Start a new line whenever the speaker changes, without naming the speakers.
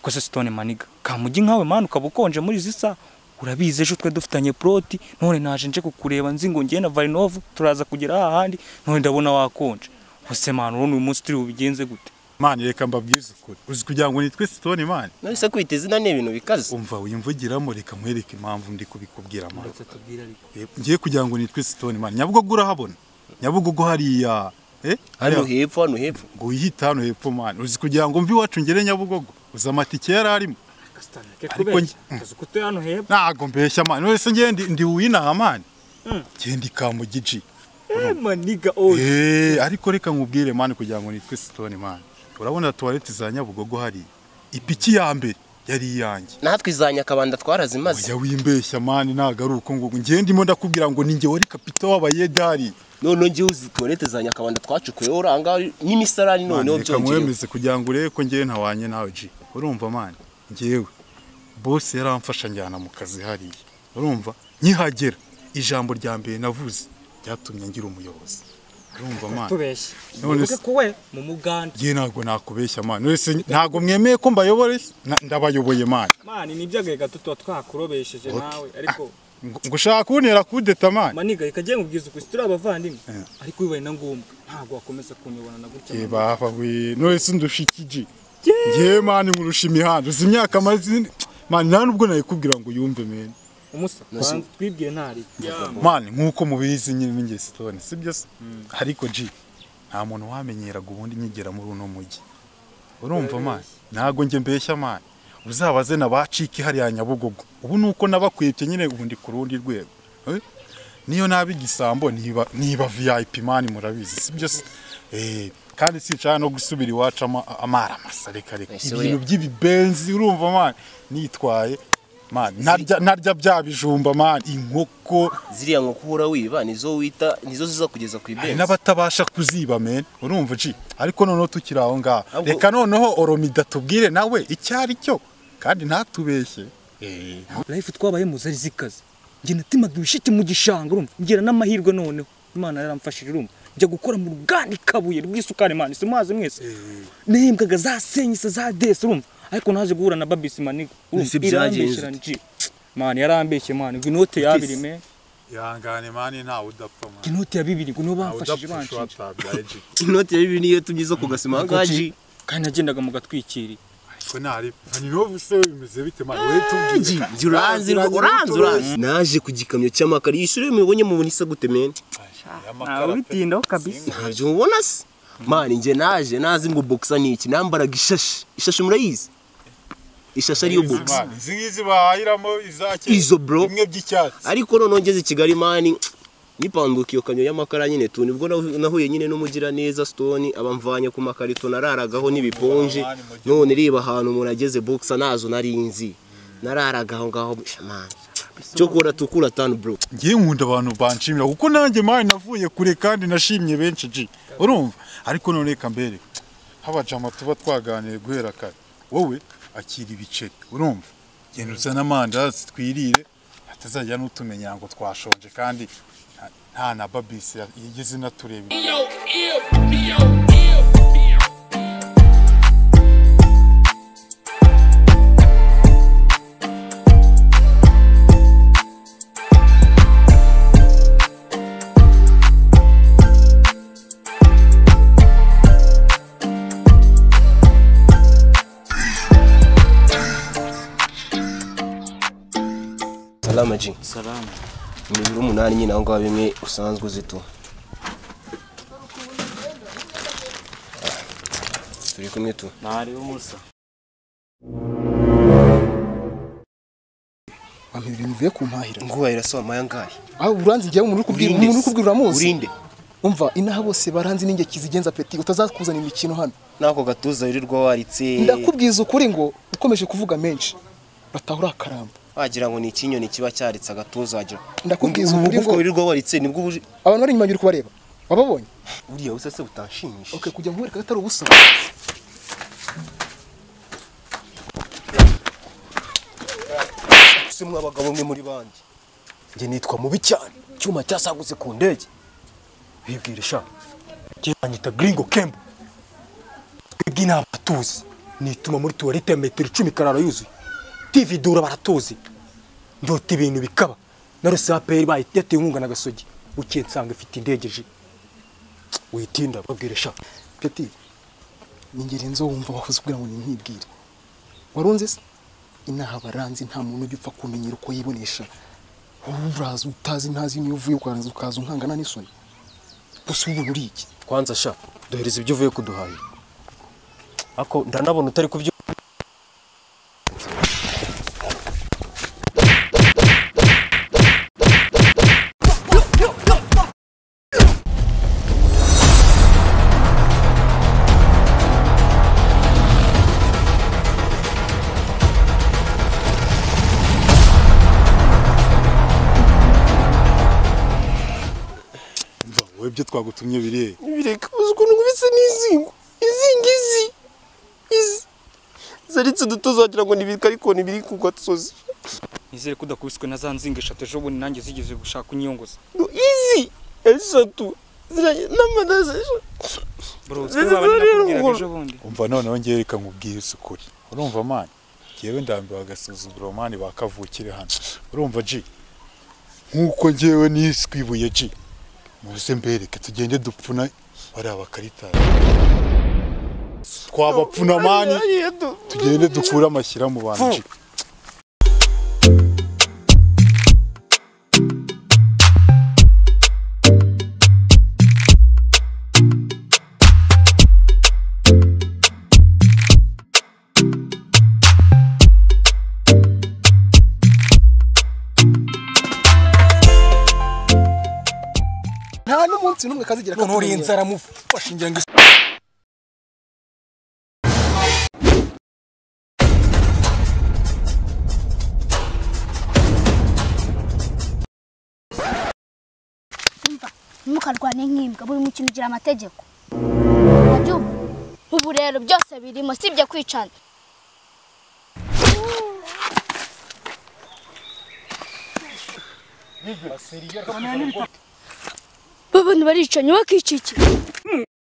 ese sitone maniga kamugi nkawe mani ukaba ukonje muri izi saha urabizi ejo twe dufitanye poroti none naje nje kukureba nzi ngo ngiye na varinovu turaza kugera hahandi none ndabona wakonje hose mani urabona uyu munsi turi bubigenze gute
mani reka mbabwize ukuri uzi kugira ngo nitwe sitone mani
nahise kwita izina ni ibintu bikaze
umva wiyumvugiramo reka mwereke impamvu ndi kubikubwira mani
tubwira ariko
ngiye kugira ngo nitwe sitone mani nyabugogo urahabona nyabugogo hariya eh
hano
hariya.
hepfo hano hepfo
ngo wihite hano hepfo mani uzi kugira ngo mve iwacu ngere nyabugogo uzi amatike yari arimo kubeshya.
kazi kutuye hano hepfo
ntago mbeshya mani wese ngiye ndi ndi uwinaha mani ngende kamugiji
maniga oye
Eh, ariko reka nkubwire mani kugira ngo nitwe sitone mani urabona tuwarete za nyabugogo hariya ipiki ya mbere yari iyanjye
natwe izanya akabanda twarazimaze
Oya wimbeshya mani ntago ari uko nguko ngiye ndimo ndakubwira ngo ni nge wari kapita w'abayede hariya
noneho ngewe uzi tuwarete za nyakabanda twacukuyeho uranga n'imisarani noneho
reka
byongeyeho
mwemeze kugira ngo urebe ko ngewe ntawanye nawe ji urumva mani ngewe bose yaramfasha njyana mu kazi hariya urumva nkihagera ijambo rya mbere navuze ryatumye ngira umuyobozi urumva mani
tubeshye
None
Wibuke
se-
kuwe mu muganda
ngewe ntabwo nakubeshya mani wese ntabwo mwemeye ko mbayoboye Na- ndabayoboye mani
mani nibyo agahe gato tuba twakurobesheje nawe ariko
ngo ngo ushaka kuntera kudeta mani
maniga reka jye nkubwiza ukuri turi abavandimwe ariko bibaye na ngombwa ntabwo wakomeza kunyobona na gutya
Eh,
mani.
baba we nonese ndusha iki ji ngewe mani nkurusha imihanda uzi imyaka maze mani nta nubwo nayikubwira ngo uyumve meni
umusa banza twibwire ntari
mani nk'uko mubizi nyine n'ingeri sitone si byo se ariko ji nta muntu wamenyeraga ubundi nyigera muri uno mujyi urumva mani ntabwo njye mbeshya mani uzabaze na ba ciki hariya nyabugogo ubu ni uko nabakwibye nyine ubu ndi ku rundi rwego Eh? niyo naba igisambo niba niba viyayipi mani murabizi si byo se Eh, kandi sinshaka no gusubira iwacu ama- amara masa reka reka
Ese
ibintu
we-
by'ibibenzi urumva mani nitwaye mani narya narya bya bijumba mani inkoko
ziriya nkoko uhora wiba nizo wita nizo zizakugeza ku
hari
ibenzi
n'abatabasha kuziba men urumva uci ariko noneho tukiri aho ngaho
Ahubwo-
reka noneho oromida tubwire nawe icyo ari cyo kandi ntatubeshye
life twabaye mu zari zikaze njye natimaga ibishiti mu gishanga urumva ngira n'amahirwe noneho imana yaramfashije urumva njya gukora mu ruganda ikabuye rw'isukari mani si muhazi mwese nehembwaga za senyise za desi urumva ariko naje guhura na babisi maniga
Ese byagenze
irambeshyera nji mani yarambeshye mani ngo inote y'abiri me
ihangane mani ntawe udapfa
ngo inote ya bibiri ngo nibo bamfashije banshije
watabyaye
inoti ya bibiri niyo tumye zo kugasima ahangaha
kandi nagendaga mu gatwikiri
ariko ntari nobu se bimeze bite mani we
Ji, ji, uranze rwo- uranze uranze naje ku gikamyo cy'amakara iyi shuri mubonye mubona isa gute meni
ubitindaho kabisa
ntabyo mubona se mani njye naje nazi ngo bokisa ni iki nambaraga ishashi ishashi murayizi ishashi ariyo bokisa
izi ngizi bahahiramo izake
Izo, bro.
bimwe by'icyatsi
ariko noneho ngeze i kigali mani nipanguka iyo kamyo y'amakara nyine tu nibwo nahu- nahuye nyine n'umugiraneza stone abamvanye ku makarito nararagaho n'ibiponje none reba ahantu umuntu ageze bokisa nazo nari nzi nararaga aho ngaho mani cyo kubona tukura tanu bro
ngiye nkunda abantu banshimira kuko nanjye mani navuye kure kandi nashimye benshi ji urumva ariko none reka mbere habajama tuba twaganiye guhera kare wowe akira ibiceri urumva genda uzane amandazi twirire hatazajya n'utumenya ngo twashonje kandi nta- nta na babisi ya- yigeze inatureba
salama ji
salama
imibiri umunani nyine aho ngaho bimwe usanzwe uzito turi kumwe tu
ntari umusa
wamenya bivuye ku mpahira
nguhahira se wamaye angahe
aho uranzi njyewe umuntu uri kubwira umuntu uri kubwira uramuzi
urinde
umva inaha bose baranzi n'inge kizigenza peti utazakuzana imikino hano
n'ako gatuza wirirwa waritse
ndakubwiza ukuri ngo ukomeje kuvuga menshi batahura akaramba
wagira ngo ni ikinyoni kiba cyaritse agatuza wagira
Ndakubwiza
Ubu
ukuri
bwoko
ngo-
wirirwa waritse nibwo ubu
abantu bari inyuma uri kubareba wababonye
uriya busa se butanshimisha
okay, kujya nkwereka atari ubusa
ese mwa abagabo mwe muri bandi njye nitwa mubi cyane icyuma cyasagutse ku ndege bibwire sha njye banyita gringo kembo twebwe ni abatuzi
nituma muri tuwarete ya metero icumi karara yuzuye tv dura baratuzi ndota ibintu bikaba na rose aperi yateye inkunga na gasogi bukeye nsanga ifite indege ji witinda babwire sha
peti ni ngeri nzo wumva wahoze ubwira ngo ni ntibwire warunze se inaha baranzi nta muntu ujya upfa kumenyera uko yibonesha wowe uraza utazi ntazi niyo uvuye ukaranza ukaza unkangana n'isoni gusa ubu uri iki
kwanza sha dohereza ibyo uvuye kuduhahira ako ndanabona utari kubyo
mva wowe ibyo twagutumye biriye
bireka uzi ukuntu nkubise n'izingo izi ngizi izi zaritse uduto zagira ngo ntibirika ariko ntibiri kugwa tusozi
nizere ko udakubiswe na za nzinga eshatu ejo bundi nanjye zigeze gushaka unyiyongoza
No, izi eshatu ziranye n'amadazi
bro
Zizi
twaba nakubwiraga
zariya
ejo bundi
umva noneho njyewe reka nkubwire isa ukuri urumva mani njyewe ndambiwe agasuzuguro mani bakavukire hano urumva ji nk'uko njyewe niswe ibuye ji muze mbereke tugende dupfuna bariya bakaritara twabapfuna mani tugende dukure amashyira mu bantu ji
nta n'umunsi n'umwe kazigira
none uriye
katumenyera.
inzara mufashe ngira ngo isi-
ntimukarwane nk'imbwa buri mukino ugira amategeko Wabyumva? ubu rero byose birimo sibyo kwicana babantu baricanye bakicikira